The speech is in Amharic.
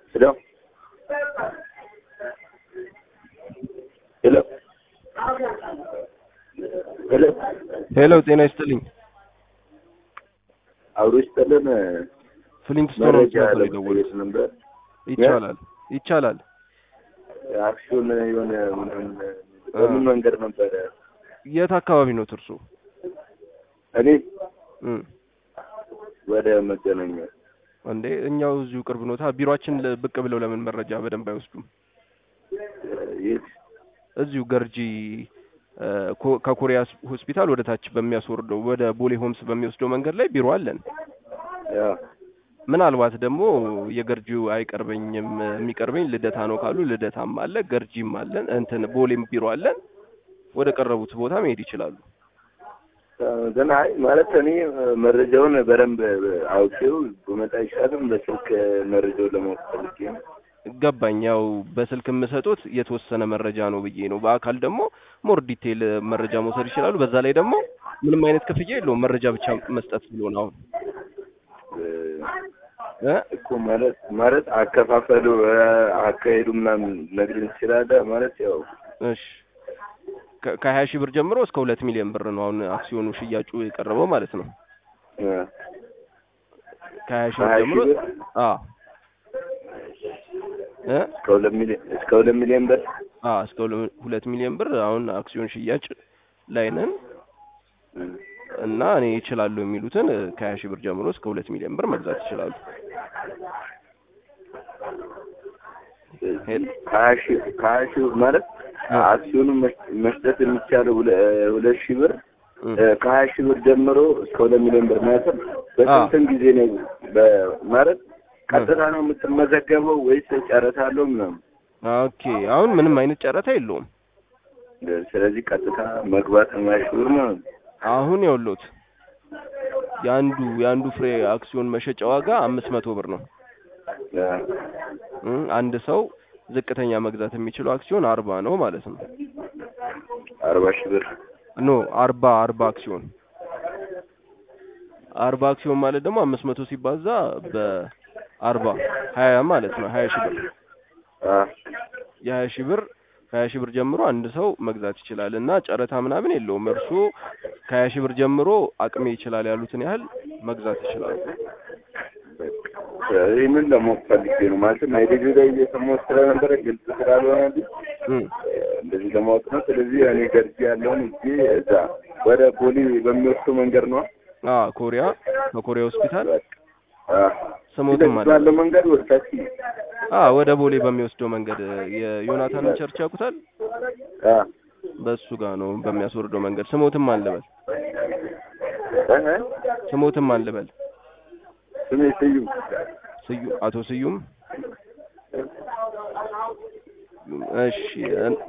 Hello? Hello? ሄሎ ሄሎ ጤና ይስጥልኝ። አብሮ ይስጥልን። ፍሊንትስቶን መረጃ ነበር የደወሉት። ለመጠየቅ ነበር። ይቻላል ይቻላል። አክሲዮን የሆነ ምናምን በምን መንገድ ነበረ? የት አካባቢ ነው እርሶ? እኔ እም፣ ወደ መገናኛ እንዴ እኛው እዚሁ ቅርብ ኖታ። ቢሮአችን ለ- ብቅ ብለው ለምን መረጃ በደንብ አይወስዱም? የት እዚሁ ገርጂ እ፣ ኮ- ከኮሪያ ስ- ሆስፒታል ወደ ታች በሚያስወርደው ወደ ቦሌ ሆምስ በሚወስደው መንገድ ላይ ቢሮ አለን። ያ ምናልባት ደግሞ የገርጂው አይቀርበኝም የሚቀርበኝ ልደታ ነው ካሉ ልደታም አለ፣ ገርጂም አለን፣ እንትን ቦሌም ቢሮ አለን። ወደ ቀረቡት ቦታ መሄድ ይችላሉ። ግን አይ ማለት እኔ መረጃውን በደንብ አውቄው በመጣ ይሻልም በስልክ መረጃውን ለማወቅ ፈልጌ ነው። ገባኝ። ያው በስልክ የምሰጡት የተወሰነ መረጃ ነው ብዬ ነው። በአካል ደግሞ ሞር ዲቴይል መረጃ መውሰድ ይችላሉ። በዛ ላይ ደግሞ ምንም አይነት ክፍያ የለውም። መረጃ ብቻ መስጠት ስለሆነ አሁን እ እኮ ማለት ማለት አከፋፈሉ እ፣ አካሄዱ ምናምን ነግረኝ ትችላለህ? ማለት ያው እሺ ከ- ከሀያ ሺህ ብር ጀምሮ እስከ ሁለት ሚሊዮን ብር ነው አሁን አክሲዮኑ ሽያጩ የቀረበው ማለት ነው። እ፣ ከሀያ ሺህ ብር ከሀያ ጀምሮ ሺህ ብር አ እ እስከ ሁለት ሚሊዮን እስከ ሁለት ሚሊዮን ብር አ እስከ ሁለ- ሁለት ሚሊዮን ብር አሁን አክሲዮን ሽያጭ ላይ ነን እ፣ እና እኔ ይችላሉ የሚሉትን እ፣ ከሀያ ሺህ ብር ጀምሮ እስከ ሁለት ሚሊዮን ብር መግዛት ይችላሉ። ከሀያ ሺህ ከሀያ ሺህ ብር ማለት አክሲዮኑን መሽ- መስጠት የሚቻለው ሁለ- ሁለት ሺህ ብር እ እ፣ ከሀያ ሺህ ብር ጀምሮ እስከ ሁለት ሚሊዮን ብር ማለት በስንትን ጊዜ ነው በ- ማለት ቀጥታ ነው የምትመዘገበው ወይስ ጨረታ አለው ምናምን? ኦኬ አሁን ምንም አይነት ጨረታ የለውም። ስለዚህ ቀጥታ መግባት ነው ሀያ ሺህ ብር ማለት ነው። አሁን የውሎት የአንዱ የአንዱ ፍሬ አክሲዮን መሸጫ ዋጋ አምስት መቶ ብር ነው። ያ፣ እ አንድ ሰው ዝቅተኛ መግዛት የሚችለው አክሲዮን አርባ ነው ማለት ነው። አርባ ሺህ ብር ኖ አርባ አርባ አክሲዮን አርባ አክሲዮን ማለት ደግሞ አምስት መቶ ሲባዛ በአርባ ሀያ ማለት ነው። ሀያ ሺህ ብር አ፣ የሀያ ሺህ ብር ከሀያ ሺህ ብር ጀምሮ አንድ ሰው መግዛት ይችላል እና ጨረታ ምናምን የለውም። እርስዎ ከሀያ ሺህ ብር ጀምሮ አቅሜ ይችላል ያሉትን ያህል መግዛት ይችላሉ። ይህንን ለማወቅ ፈልጌ ነው ማለትም አይዲቪ ላይ እየሰማሁት ስለነበረ ግልጽ ስላልሆነልኝ እም እንደዚህ ለማወቅ ነው። ስለዚህ እኔ ገርጂ ያለውን እዚህ እዛ ወደ ቦሌ በሚወስዱ መንገድ ነው። አ ኮሪያ ከኮሪያ ሆስፒታል አ፣ ስሞትም አለ። ባለው መንገድ ወደ ታች አ ወደ ቦሌ በሚወስደው መንገድ የዮናታንን ቸርች ያውቁታል? አ፣ በሱ ጋር ነው በሚያስወርደው መንገድ። ስሞትም አልበል እ፣ ስሞትም አልበል ስሜ ስዩም ስዩ አቶ ስዩም እሺ